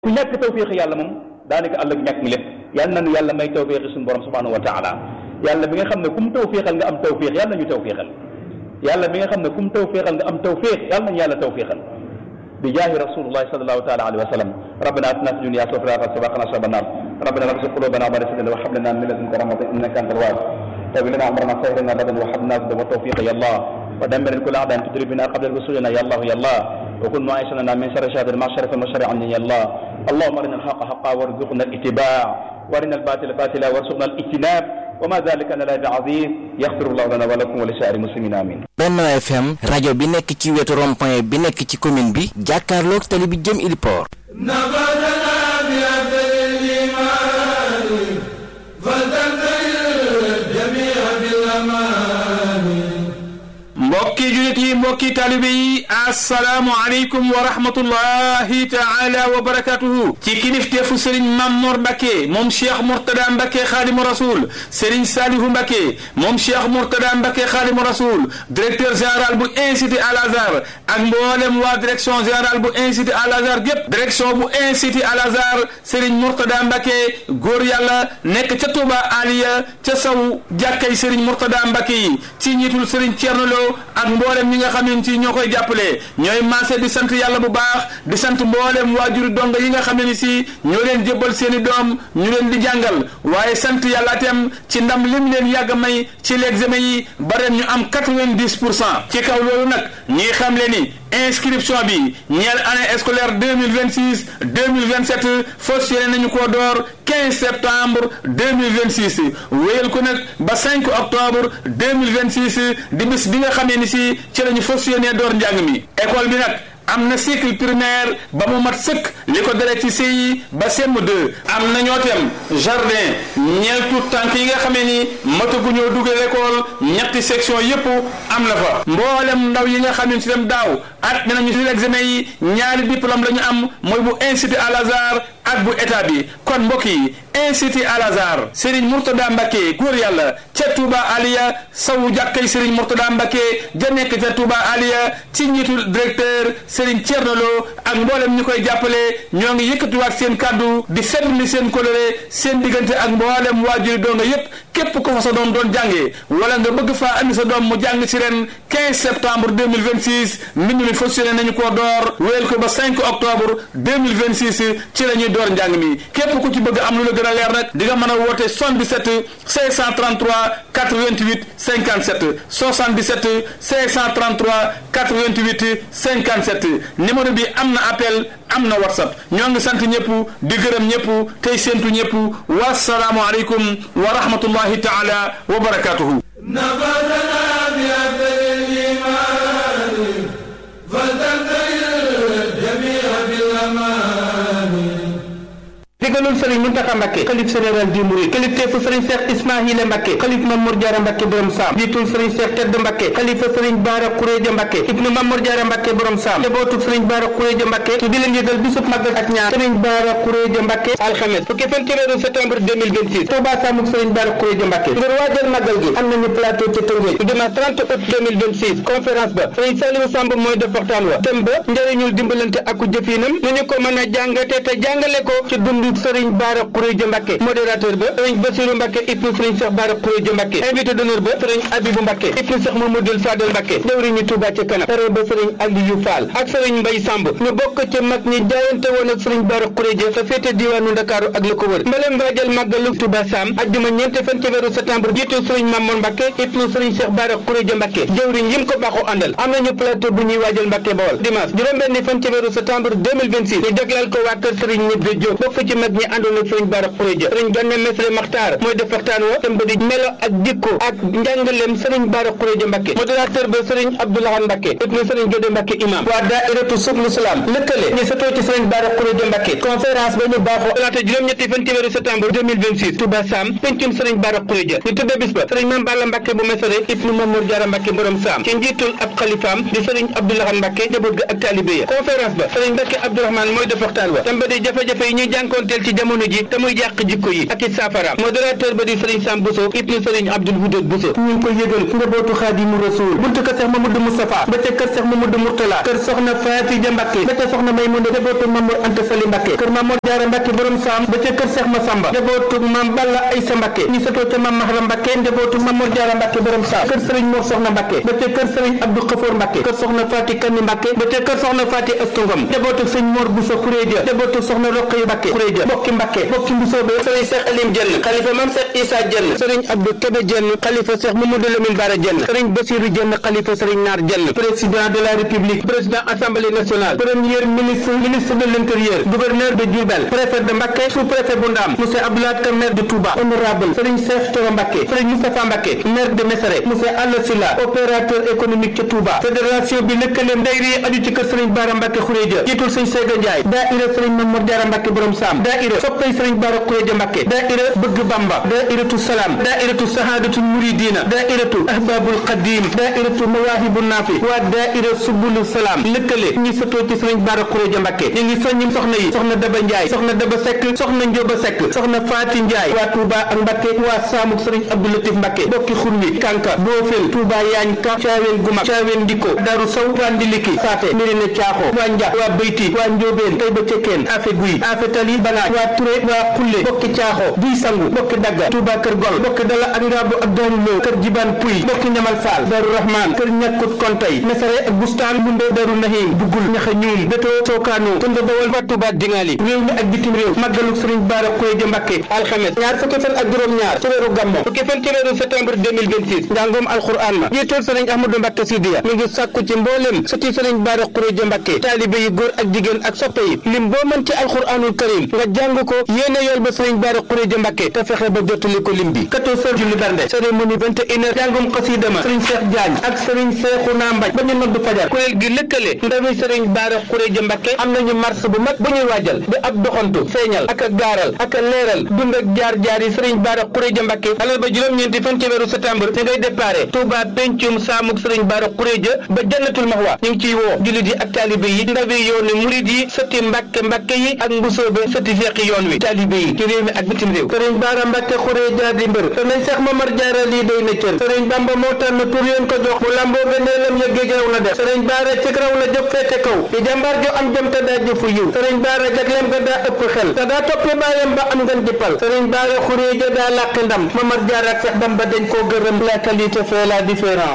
ku ñàkk tawfiix yàlla moom daanaka àll ak ñàkk ngi lépp yàlla nañu yàlla may tawfiix suñu borom subhanahu wa taala yàlla bi nga xam ne ku mu tawfiixal nga am tawfiix yàlla nañu tawfiixal yàlla bi nga xam ne ku mu tawfiixal nga am tawfiix yàlla nañu yàlla tawfiixal bi jaahi rasulullahi sallallahu taala alayhi wa sallam rabbana atina fi dunya hasanatan wa qina adhaban nar rabbana la tuzigh qulubana ba'da idh hadaytana wa hab lana min ladunka rahmatan innaka antal wahhab طيب لنا عمرنا خيرنا غدا وحبنا غدا وتوفيق يا الله ودمر كل اعداء تدري بنا قبل رسولنا يا الله يا الله وكن معيشنا من شر شهاد المعشر فالمشر عني يا الله اللهم ارنا الحق حقا وارزقنا الاتباع وارنا الباطل باطلا وارزقنا الاجتناب وما ذلك لنا بعظيم يغفر الله لنا ولكم ولسائر المسلمين امين Benno FM rajo bi nekk ci wetu rond-point bi nekk ci commune bi jàkkaarloog tali bi jëm Iliport mbokki julit yi mbokki talibe yi asalaamu aleykum wa rahmatullahi taala wa barakatuhu ci kilifteefu sëriñ Mamor Mbacke moom cheikh Mourtada Mbacke xaadimu rasul sëriñ Salihu Mbacke moom cheikh Mourtada Mbacke xaadimu rasul directeur général bu institut Al Azhar ak mboolem waa direction générale bu institut Al Azhar gépp direction bu institut Al Azhar sëriñ Mourtada Mbacke góor yàlla nekk ca Touba Aliya ca saw jàkkay sëriñ Mourtada Mbacke yi ci njiitul sëriñ Thierno Lo ak mboolem ñi nga xam ne ci ñoo koy jàppale ñooy maase di sant yàlla bu baax di sant mboolem waajuri donga yi nga xam ne ni si ñoo leen jébbal seen i doom ñu leen di jàngal waaye sant yàlla itam ci ndam lim leen yàgg may ci l'examen yi ba ren ñu am quatre-vingt-dix pour cent ci kaw loolu nag ñi xam le ni inscription bi ñeel année scolaire deux mille vingt six deux mille vingt sept fas yéene nañu koo door quinze septembre deux mille vingt six wéyal ko nag ba cinq octobre deux mille vingt six di bis bi nga xamee ni si ci la ñu fas yéene door njàng mi école bi nag. am na cycle primaire ba mu mat sëkk li ko dalee ci CI ba CM2 am na ñoo tem jardin ñeel tout tànk yi nga xamee ni mataguñoo dugal école ñetti section yépp am na fa mboolem ndaw yi nga xam ne si dem daaw at dinañu si examen yi ñaari diplôme la ñu am mooy bu institut Al Azhar ak bu état bi kon mbokk yi institut Al Azhar Serigne Mourtada Mbacke góor yàlla ca Touba Aliya sawu jàkkay Serigne Mourtada Mbacke ja nekk ca Touba Aliya ci njiitul directeur Serigne Thierno Lo ak mboolem ñu koy jàppale ñoo ngi yëkkatiwaat seen kàddu di seetlu seen coloré seen diggante ak mboolem waajuri doonga yépp képp ko fa sa doom doon jàngee wala nga bëgg faa andi sa doom mu jàng ci ren 15 septembre 2026 mbind mi fas yéene nañu koo door wéyal ko ba 5 octobre 2026 ci la ñuy door njàng mi képp ku ci bëgg am lu la gën a leer nag di nga mën a woote 77 533 88 57 77 533 88 57 numéro bi am na appel am na whatsapp ñoo ngi sant ñëpp di gërëm ñëpp tey séentu ñëpp wasalaamu aleykum wa rahmatullahi taala wa barakatuhu digalul sëriñ Muntaxa Mbàkke xalif général di Mouride kilifteefu sëriñ Cheikh Ismaïla Mbàkke xalif Mamour Diarra Mbàkke borom saam jiitul sëriñ Cheikh Tedd Mbàkke xalifa sëriñ Baara Xuréja Mbàkke ibnu Mamour Diarra Mbàkke borom saam njabootu sëriñ Baara Xuréja Mbàkke di leen yëgal bisub màggal ak ñaar sëriñ Baara Xuréja Mbàkke alxames fukki fan ci weeru septembre 2026 Touba Samuk sëriñ Baara Xuréja Mbàkke ngir waajal màggal gi am nañu plateau ci Tëngéej dimanche 30 août 2026 conférence ba sëriñ Saliou Samb mooy def waxtaan wa thème ba njëriñul dimbalante aku jëfinam nu ñu ko mën a jàngate te jàngale ko ci dundu sëriñ Baara Xuréja Mbàkke modérateur ba sëriñ Basiru Mbàkke ibnu sëriñ Cheikh Baara Xuréja Mbàkke invité d'honneur ba sëriñ Abibu Mbàkke ibnu Cheikh Mamadou Fadel Mbàkke jëwriñu Touba ci kanam pare ba sëriñ Aliou Fall ak sëriñ Mbay Samb ñu bokk ci mag ñi jaayante woon ak sëriñ Baara Xuréja sa féete diwaanu Ndakaaru ak la ko wër mbaleen waajal màggalu Touba Sam ajjuma ñeenti fan ci weeru septembre jiitu sëriñ Mamour Mbàkke ibnu sëriñ Cheikh Baara Xuréja Mbàkke jëwriñ yim ko baaxoo àndal am nañu plateau bu ñuy waajal Mbàkke Bawol dimanche juróom-benni fan ci weeru septembre 2026 ñu jagleel ko waa kër sëriñ Ñibbe Jóob bokk ci mag ñi àndoon ak sëriñ Baara Xuréja sëriñ Ganna Mesre Maxtaar mooy def waxtaan wa tëmb di melo ak jikko ak njàngaleem sëriñ Baara Xuréja Mbàkke modérateur ba sëriñ Abdoulahan Mbàkke ibnu sëriñ Gédé Mbàkke imam waa daairatu Sublu Salaam lëkkale ñu satoo ci sëriñ Baara Xuréja Mbàkke conférence ba ñu baaxoo talaata juróom-ñetti fan ci weeru septembre 2026 Touba Sam pencum sëriñ Baara Xuréja ñu tudde bis ba sëriñ Mame Balla Mbàkke bu Mesere ibnu Mamour Diarra Mbàkke borom Sam ci njiitul ab xalifaam di sëriñ Abdoulahan Mbàkke njaboot ga ak taalibe ya conférence ba sëriñ Mbàkke Abdourahmane mooy def waxtaan wa tëmb di jafe-jafe yi ñuy jànkoonteel ci ci jamono ji te muy yàq jikko yi ak i saafara modérateur ba di sëriñ Sam Bousso ibnu sëriñ Abdul Wudud Bousso ñu ngi koy yëgal njabootu Xaadimu Rasuul buntu kër Seex Mamadou Moustapha ba ca kër Seex Mamadou Mourtala kër soxna Faatija Mbàkke ba ca soxna Maymuna njabootu Mamour Anta Sali Mbàkke kër Mamour Jaara Mbàkke borom saam ba ca kër Seex Masamba njabootu Mam Balla Aysa Mbàkke ñu sëtoo ca Mam Mahram Mbàkke njabootu Mamour Jaara Mbàkke borom saam kër sëriñ Mor Soxna Mbàkke ba ca kër sëriñ Abdou Xafoor Mbàkke kër soxna Faati Kanni Mbàkke ba ca kër soxna Faati Astungom njabootu sëñ Mor Bousso Xuréja njabootu soxna Roqaya Mbàkke Xuréja bokki Mbàkke bokki Mbusoobe sëriñ Seex Alim Jenn xalifa Mam Seex Isa Jenn sëriñ Abdou Kébé Jenn xalifa Seex Mamadou Lamine Bara Jenn sëriñ Basiru Jenn xalifa sëriñ Naar Jenn président de la République président Assemblée nationale premier ministre ministre de l'Intérieur gouverneur de Diourbel préfet de Mbacké sous-préfet bu Ndam monsieur Abdoulaye Ka maire de Touba honorable sëriñ Cheikh Thioro Mbacké sëriñ Moustapha Mbacké maire de Messere monsieur Alla Sylla opérateur économique ca Touba fédération bi lëkkaleem dayri yi aju ci kër sëriñ Bara Mbacké Khourédia jiitul sëriñ Seyga Ndiaye daaira sëriñ Mamadou Diarra Mbacké borom Sam daaira soppay sëriñ Bara Khourédia Mbacké daaira bëgg Bamba daairatu Salam daairatu Sahadatul Muridina daairatu Ahbabul Qadim daairatu Mawahibun Nafi waa daaira Subulu Salam lëkkale ñi sëtoo ci sëriñ Bara Khourédia Mbacké ñu ngi soññi soxna yi soxna Daba Ndiaye soxna Daba Seck soxna Njoba Seck soxna Faati Ndiaye waa Touba ak Mbacké waa Saamuk sëriñ Abdou Latif Mbacké bokki xurwi Kanka Boofel Touba Yaañ Ka Caaween Gumak Caaween Ndiko Daru Sow waa Ndiliki Saate Mirina Caaxo waa Nja waa Beyti waa Njoobeen Tayba Cekkeen Afe Guy Afe Tali Banaaj waa Touré waa Xulle bokki Caaxo Duy Sangu bokki Dagga Touba Kër Gol bokki Dala ak Ngaabu ak Daaru Lo Kër Jiban Puy bokki Ñamal Faal Daru Rahman Kër Ñakkut Kontay Mesere ak Bustaan Bunde Daru Nahim Bugul Ñaxa Ñuum Beto Sookaano Tunda Bawol waa Touba Dingali réew mi ak bitim réew màggalu Sëriñ Bara Khourédia Mbacké alxames ñaar fukki fan ak juróom-ñaar ci weeru Gammo fukki fan ci weeru septembre 2026 njàngoom alxuraan ma jiitul Sëriñ Ahmadou Mbacké Sidiya mi ngi sàkku ci mboolem sëti Sëriñ Bara Khourédia Mbacké taalibe yi góor ak jigéen ak soppe yi lim boo mën ci alxuraanul karim nga jàng ko yéene yool ba Sëriñ Bara Khourédia Mbacké te fexe ba jottali ko lim bi 14 heures julli bernde cérémonie 21 heures jàngum xasida ma Sëriñ Cheikh Diagne ak Sëriñ Cheikhouna Mbaj ba ñu noddu fajar kuréel gi lëkkale ndawi Sëriñ Bara Khourédia Mbacké am nañu marche bu mag bu ñuy waajal di ab doxantu feeñal ak a gaaral ak a leeral dund ak jaar-jaar yi Sëriñ Bara Khourédia Mbacké alal ba juróom-ñeenti fan ci weeru septembre te ngay déparé Touba pencum saamuk Sëriñ Bara Khourédia ba jannatul maxwa ñu ngi ciy woo jullit yi ak taalibe yi ndawi yoonu murid yi sëti Mbacké Mbacké yi ak mbusoobe sëti feexi yoon wi taalibe yi ci réew mi ak bitim réew Sëriñ Bara Mbacké Khourédia di mbër te nañ Seex Mamar Jaara lii doy na cër Sëriñ Bamba moo tànn tur yéen ko jox mu lamboo gëneelam ya géej raw la def Sëriñ Bara ci raw la jëf feete kaw di jàmbaar jo am jëm te daa jëfu yiw Sëriñ Bara jagleem ga daa ëpp xel te daa toppe baayam ba am ngeen jëppal Sëriñ Bara Khourédia daa làqi ndam Mamar Jaara ak Seex Bamba dañ koo gërëm la qualité fait la différence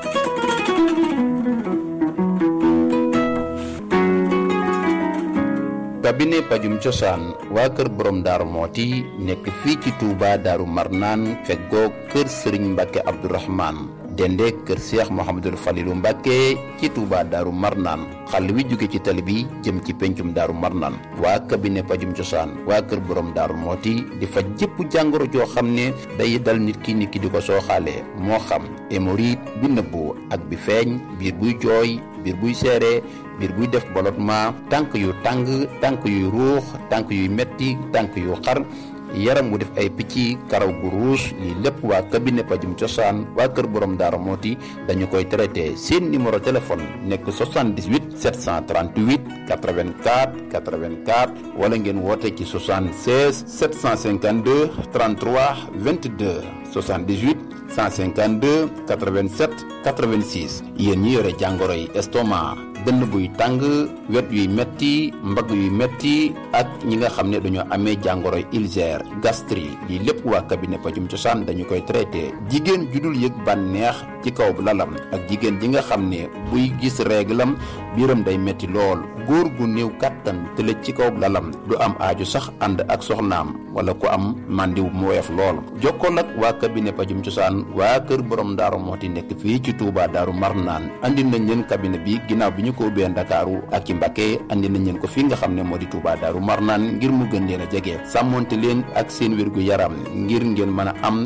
cabinet pajum cosaan waa kër borom daaru mooti nekk fii ci Touba daaru marnaan feggoo kër sëriñ mbàkke abdourahman dende kër seex mohamadul falilu mbàkke ci Touba daaru marnaan xàll wi jóge ci tali bi jëm ci pencum daaru marnaan waa cabinet pajum cosaan waa kër borom daaru mooti di faj jëpp jàngoro joo xam ne day dal nit ki nit ki di ko sooxaalee moo xam hémorroïde bi nëbbu ak bi feeñ biir buy jooy biir buy seere biir buy def ballottement tànk yu tàng tànk yuy ruux tànk yuy metti tànk yu xar yaram wu def ay picc karaw gu ruus lii lépp waa cabinet pajum cosaan waa kër borom daara mooti dañu koy traité seen numéro téléphone nekk 78 738 84 84 wala ngeen woote ci 76 752 33 22 78 152 87 86 yéen ñi yore jàngoro yi estomac dënn buy tàng wet yuy metti mbagg yuy metti ak ñi nga xam ne dañoo amee jàngoro yi ulcère gastrique lii lépp waa cabinet pajum cosaan dañu koy traité jigéen ju dul yëg bànneex ci kaw lalam ak jigéen ji nga xam ne buy gis réglam biiram day metti lool góor gu néew kàttan tëlëj ci kaw lalam du am aaju sax ànd ak soxnaam wala ku am màndiw mu weef lool jokkool ak waa cabinet pajum cosaan waa kër borom daaru mooti nekk fii ci Touba daaru Marnaan andi nañ leen cabinet bi ginnaaw bi ñu ko ubbee Ndakaaru ak ci Mbacké andi nañ leen ko fii nga xam ne moo di Touba daaru Marnaan ngir mu gën leen a jege sàmmonte leen ak seen wér gu yaram ngir ngeen mën a am kattan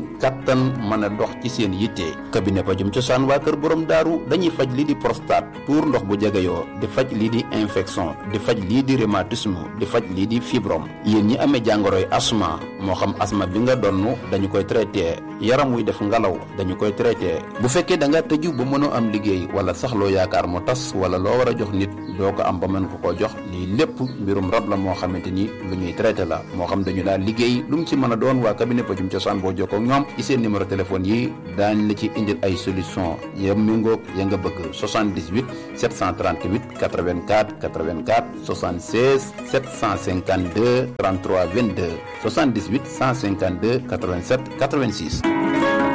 kàttan mën a dox ci seen yitte cabinet pajum cosaan waa kër borom daaru dañuy faj lii di prostate tuur ndox bu jegeyoo di faj lii di infection di faj lii di rhumatisme di faj lii di fibrome yéen ñi amee jàngoroy asma moo xam asma bi nga donn dañu koy traité yaram wuy def ngalaw dañu koy traité bu fekkee da nga tëju ba mënoo am liggéey wala sax loo yaakaar mu tas wala loo war a jox nit doo ko am ba mën ko koo jox lii lépp mbirum rab la moo xamante ni lu ñuy traité la moo xam dañu daal liggéey lu mu ci mën a doon waa cabinet pajum cosaan boo jokkoo ak ñoom ci seen numéro téléphone yi daañ la ci indil ay solution ya méngoog ya nga bëgg 78 738 84 84 76 752 33 22 78 152 87 86